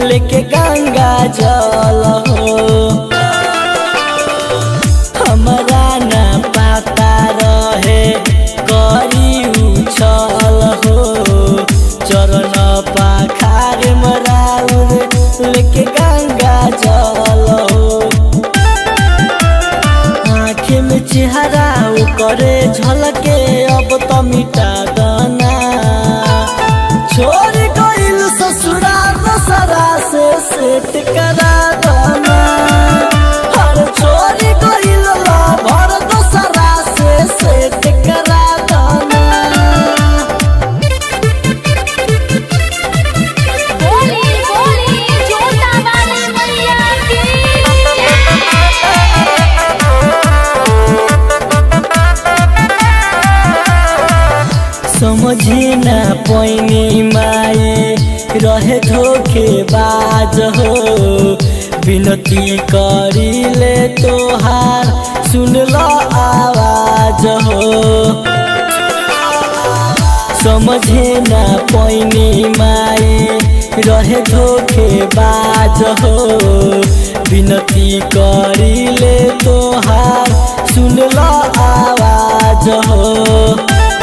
लेके गंगा जल हो हमरा ना पता रहे करी उछल हो चरण पाखार मराउर लेके गंगा जल हो आँखें में चेहरा करे झलके अब तो मिटा दाना छोड़ गइल ससुरा दसरा से सेट करा दाना हर छोड़ गइल भर दसरा से सेट करा दाना बोली बोली जोता वाली मैया की समझे न पैनी माए रहे धोखे बाज हो विनती करिले तोहार सुन लो आवाज हो समझे न पैनी माए रहे धोखे बाज हो विनती करिले तोहार सुन लो आवाज हो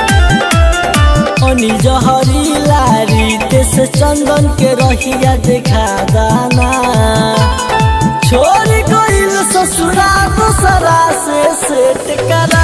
अनि जहरी लारी तेस चंदन के रहिया देखा दाना छोड़ गइल ससुरा दूसरा से सेट करा